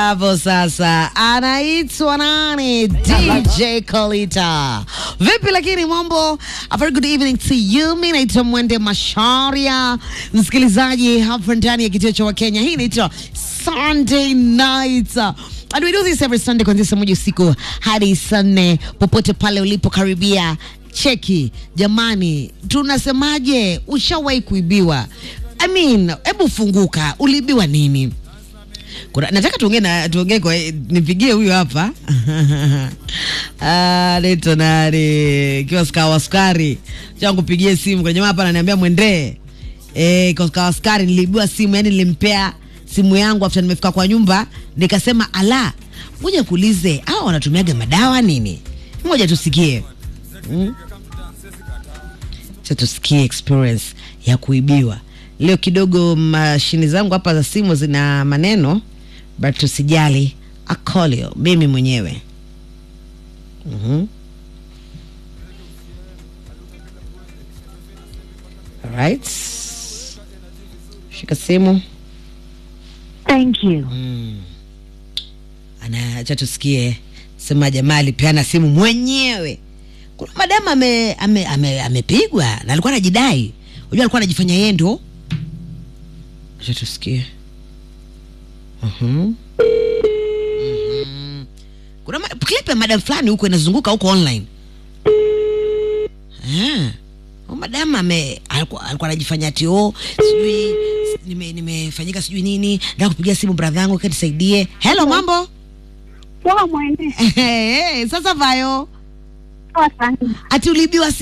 hapo sasa anaitwa nani? DJ Kolita. Vipi lakini mambo? A very good evening to you. Mimi naitwa Mwende Masharia, msikilizaji hapa ndani ya kituo cha Wakenya. Hii inaitwa Sunday Night. And we do this every Sunday kuanzia saa moja usiku hadi saa nne popote pale ulipokaribia. Cheki jamani, tunasemaje? Ushawahi kuibiwa? I mean, hebu funguka, uliibiwa nini? Kuna, nataka tuongee na tuongee kwa nipigie huyu hapa ah, naitwa nani kiwa kawa sukari cha kupigie simu kuna jamaa hapa ananiambia mwendee eh, kwa kawa sukari niliibiwa simu, yani nilimpea simu yangu after nimefika kwa nyumba nikasema, ala, ngoja kuulize hawa wanatumiaga madawa nini? Ngoja tusikie hmm? Cha tusikie experience ya kuibiwa leo. Kidogo mashini zangu hapa za simu zina maneno but tusijali, akolio mimi mwenyewe mm-hmm. Alright, shika simu Thank you. ana cha tusikie, sema jamaa alipeana simu mwenyewe. Kuna madamu ame, ame, ame, amepigwa na alikuwa anajidai, unajua alikuwa anajifanya yeye ndo. Acha tusikie. Mhm. Mhm. Kuna ma- clip ya madam fulani huko inazunguka huko online. Ah. Huyu Madam ame alikuwa alikuwa anajifanya ati oh, sijui nime nimefanyika sijui nini, nataka kupigia simu brother yangu kanisaidie. Hello, mambo? Poa mwende. Eh, sasa vayo Poa sana. ati uliibiwa